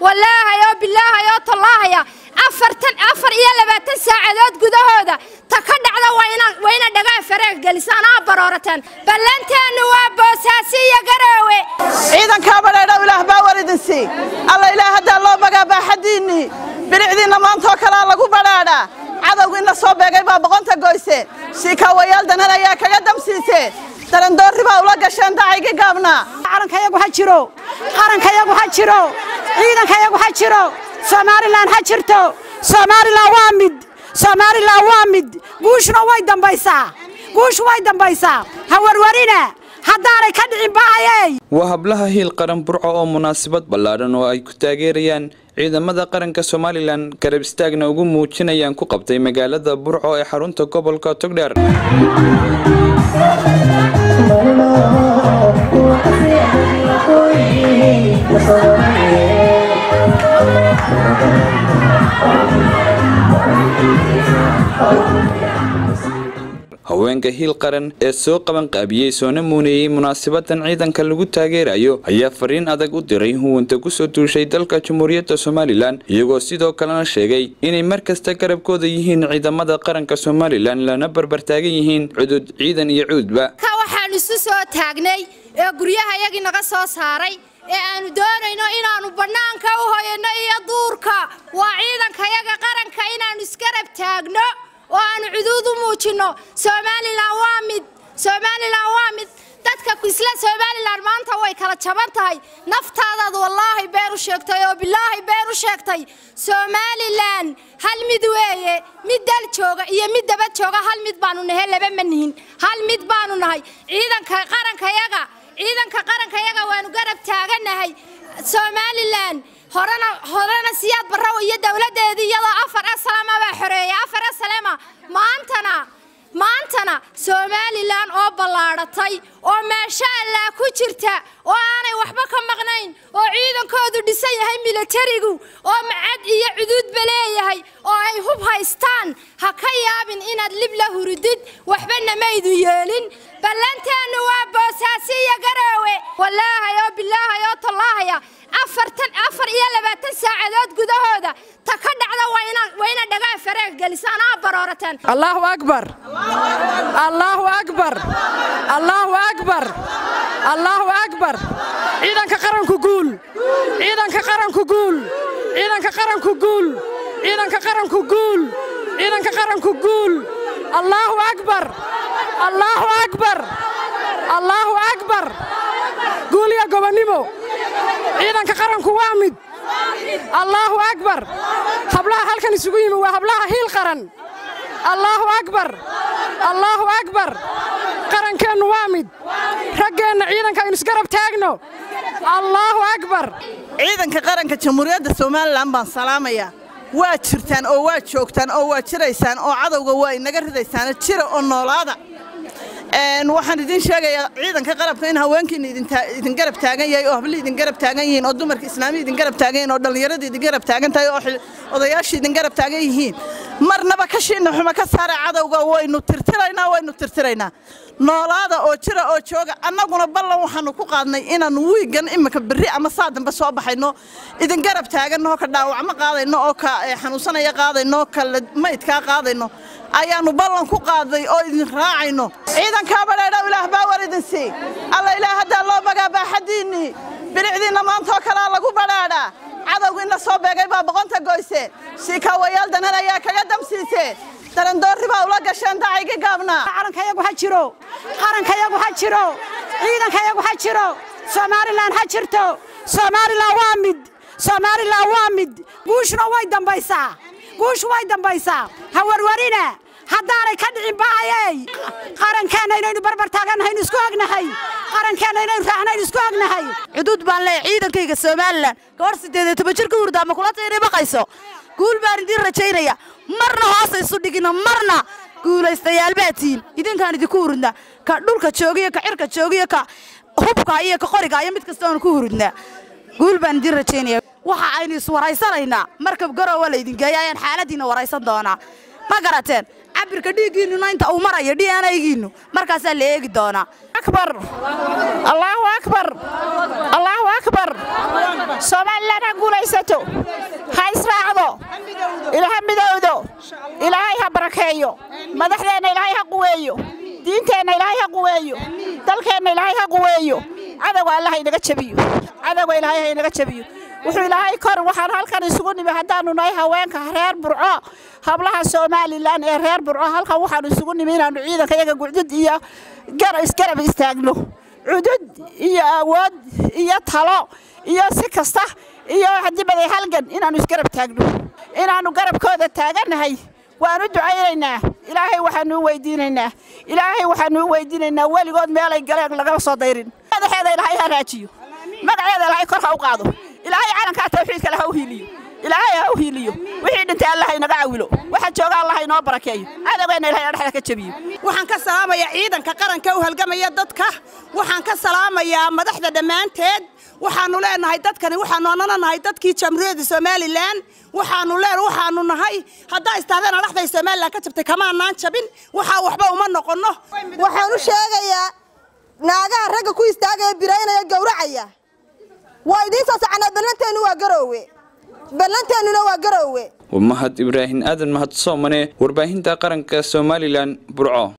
wallaahay oo bilaahay oo tallaahaya afartan afar iyo labaatan saacadood gudahooda ta ka dhacda waa ina dhagaa faraag gelisaan aa baroorateen ballanteennu waa boosaasi iyo garoowe ciidankaa badheedhow ilaah baa war idin sii alla ilaah haddaa loo bagaa baaxaddiinnii bilicdiinna maantaoo kalaa lagu badhaadhaa cadowgiinna soo beegay baa boqonta goyseen shiikaawayaal danan ayaa kaga damsiiseen darandoorri baa ula gasheen dacaygii gaabnaa calankayagu ha jiro qarankayagu ha jiro ciidankayagu ha jiro somalilan ha jirto somalilan waa mid somalilan waa mid guushuna way dambaysaa guushu way dambaysaa ha warwarina haddaanay ka dhicin ba'ayey waa hablaha hiil qaran burco oo munaasabad ballaadhan oo ay ku taageerayaan ciidamada qaranka somalilan garab istaagna ugu muujinayaan ku qabtay magaalada burco ee xarunta gobolka togdheer haweenka hiil qaran ee soo qabanqaabiyey soona muuneeyey munaasabadan ciidanka lagu taageerayo ayaa fariin adag u diray huwanta kusoo duushay dalka jamhuuriyadda somalilan iyagoo sidoo kalena sheegay inay mar kasta garabkooda yihiin ciidamada qaranka somalilan lana barbartaagan yihiin cudud ciidan iyo cuudba waxaan isu soo taagnay ee guryaha yagii naga soo saaray ee aanu doonayno inaannu bannaanka u hoyanno iyo duurka waa ciidankayaga qaranka inaannu isgarab taagno oo aanu cuduud u muujinno somalilan waa mid somalilan waa mid dadka isla somalilan maanta way kala jaban tahay naftaadaad wallaahi been u sheegtay oo bilaahi been u sheegtay somalilan hal mid weeye mid dal jooga iyo mid dabad jooga hal mid baanu nahay laba ma nihin hal mid baanu nahay ciidanka qarankayaga ciidanka qarankayaga waanu garab taaganahay somalilan horena horena siyaad barraw iyo dowladdeedii iyadoo afar asalama baa xoreeyay afar asalama maantana maantana somalilan oo ballaadhatay oo maasha allah ku jirta oo aanay waxba ka maqnayn oo ciidankoodu dhisan yahay milatarigu oo macad iyo cuduudba leeyahay oo ay hub haystaan ha ka yaabin inaad lib la hurudid waxbana maydu yeelin ballanteennu waa boosaasi iyo garoowe wallaahay oo bilaahay oo tallaahaya afartan afar iyo labaatan saacadood gudahooda ta ka dhacda waa ina dhagaa faraag gelisaan aa baroorateen allahu akbar allahu akbar allahu akbar allahu akbar ciidanka qaranku guul ciidanka qaranku guul ciidanka qaranku guul ciidanka qaranku guul ciidanka qaranku guul allahu akbar allahu akbar allahu akbar guul iyo gobonnimo ciidanka qaranku waa mid allaahu akbar hablaha halkan isugu yimi waa hablaha hiil qaran allaahu akbar allaahu akbar qarankeennu waa mid raggeenna ciidanka aynu isgarab taagno allaahu akbar ciidanka qaranka jamhuuriyadda somalilan baan salaamayaa waa jirtaan oo waa joogtaan oo waa jiraysaan oo cadowga waa inaga ridaysaan jira oo noolaada waxaan idin sheegayaa ciidanka qarabka in haweenkiina idin garab taagan yahay oo hablihii idin garab taagan yihiin oo dumarka islaamiya idin garab taagan yihiin oo dhallinyaradii idin garab taagan tahay oo odayaashii idin garab taagan yihiin marnaba kashiina xuma ka saara cadowga waynu tirtiraynaa waynu tirtiraynaa noolaada oo jira oo jooga annaguna ballan waxaanu ku qaadnay inaannu wiigan imika berri ama saa dambe soo baxayno idin garab taaganno ka dhaawacmo qaadayno oo ka xanuunsanaya qaadayno ka maydkaa qaadayno ayaannu ballan ku qaaday oo idin raacayno ciidankaa badheedhow ilaah baa war idin sii alla ilaah haddaa loo bagaa baaxaddiinnii bilicdiinna maantaoo kalaa lagu badhaadhaa cadowgiinna soo beegay baa boqonta goyseen shiikaawayaal danan ayaa kaga damsiiseen darandoorri baa ula gasheen dacaygii gaabnaa calankayagu ha jiro qarankayagu ha jiro ciidankayagu ha jiro somalilan ha jirto somalilan waa mid somalilan waa mid guushuna way dambaysaa guushu way dambaysaa ha warwarina haddaanay ka dhicin ba'ayey qarankeenna inaynu barbar taagannahay isku ognahay qarankeenna inaynu raacnaynu isku ognahay xuduud baan leeyahay ciidankayga somalilan gabadh siddeed iyo toban jir ka hurdaa ma kula taynay baqayso guul baan idiin rajaynaya marna hoosa isu dhigina marna guulaystayaal baa tihiin idinkaan idinku hurudnaa ka dhulka joogiyo ka cirka joogiyo ka hubka iyo ka qoriga iyo mid kasta oonu ku hurudnaa guul baan idiin rajaynaya waxa aynu iswaraysanaynaa markab garowa laydin geeya ayaan xaaladiinna waraysan doonaa ma garateen cabirka dhiiggiinnuna inta uu marayo d n aygiinnu markaasaa la eegi doonaa akbar allahu akbar allahu akbar somalilan ha guulaysato ha israacdo ilaha midowdo ilaahay ha barakeeyo madaxdeenna ilaahay ha quweeyo diinteenna ilaahay ha quweeyo dalkeenna ilaahay ha quweeyo cadowga allah inaga jabiyo cadowga ilaahay ha inaga jabiyo wuxuu ilaahay kor waxaan halkan isugu nimi haddaanu nahay haweenka reer burco hablaha somalilan ee reer burco halkan waxaanu isugu nimi inaanu ciidanka iyaga gucdud iyo isgarab istaagno cudud iyo awood iyo talo iyo si kasta iyo hadibaday halgan inaanu isgarab taagno inaannu garabkooda taagannahay waanu ducaynaynaa ilaahay waxaanu u weydiinaynaa ilaahay waxaanu u weydiinaynaa weligood meelay galeen lagama soo dayrin madaxeeda ilaahay ha raajiyo magaceeda ilaahay kor ha u qaado ilaahay calankaa tawxiidka leh ha u hiiliyo ilaahay ha u hiiliyo wixii dhintay allah inaga cawilo waxa jooga allah inoo barakeeyo cadowgeenna ilahay dhexda ka jabiyo waxaan ka salaamayaa ciidanka qaranka u halgamaya dadka waxaan ka salaamayaa madaxda dhammaanteed waxaanu leenahay dadkani waxaanu anana nahay dadkii jamhuuriyadda somalilan waxaanu leen waxaanu nahay haddaa istaadeena dhexday somalilan ka jabtay kamaanaan jabin waxaa waxba uma noqonno waxaan u sheegayaa naagaha ragga ku istaagaya biraynaya gowracaya waa idiin soo soconaa ballanteennu waa garoowe ballanteennuna waa garoowe mahad ibraahin aadan mahad soomane warbaahinta qaranka somalilan burco